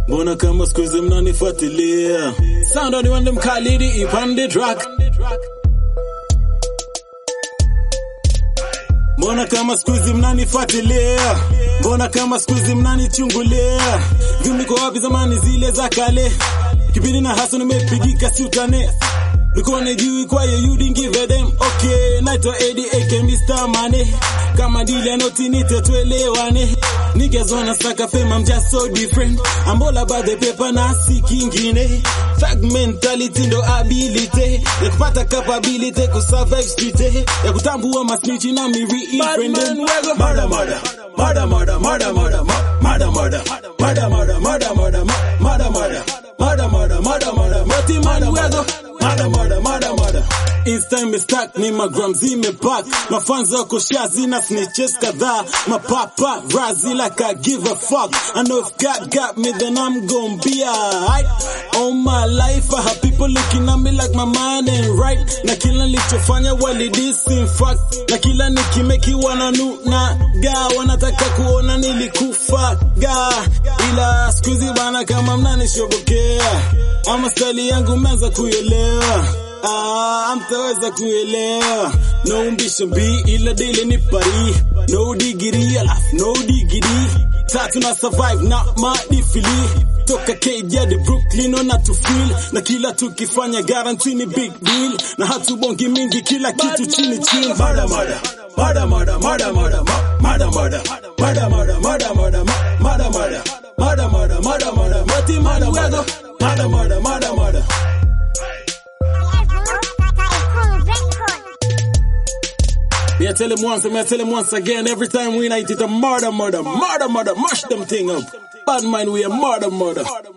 mbona kama siku hizi mnanifuatilia sound on wande mkalidi ipande track mbona kama siku hizi mnanifuatilia mbona kama siku hizi mnanichungulia niko wapi zamani zile za kale kipindi na haso nimepigika si utane Ulikuwa unajui kwa hiyo you didn't give a damn okay naitwa Eddie aka Mr. Money kama dili ya noti nite tuelewane niggas wanna saka fame I'm just so different I'm all about the paper na si kingine Fact mentality ndo ability ya kupata capability ku survive street eh, ya kutambua masnitch na mi reifriend murder murder murder murder murder murder murder murder murder murder murder murder murder murder murder murder murder murder mati man wego murder murder murder murder Insta imestack ni magram zimepack mafans wako shazi na snitches kadhaa mapapa razi like I give a fuck I know if God got me then I'm gon' be alright all my life I have people looking at me like my mind ain't right na kila nilichofanya walidis in fact na kila nikimeki wananuna ga wanataka kuona nilikufa ga ila skuizi bana kama mnanishobokea ama stali yangu meanza kuelewa Ah, mtaweza kuelewa no ambition B ila dile ni pari no degree alafu no degree tatu na survive na madifili toka KJ hadi Brooklyn ona to feel na kila tukifanya guarantee ni big deal na hatubongi mingi kila kitu chini chini murder murder murder murder murder murder murder murder murder murder murder murder murder murder murder murder murder murder mati murder murder murder murder murder murder Me I tell him once, me I tell him once again. Every time we night it a murder, murder, murder, murder, mash them thing up. Bad mind, we a murder, murder.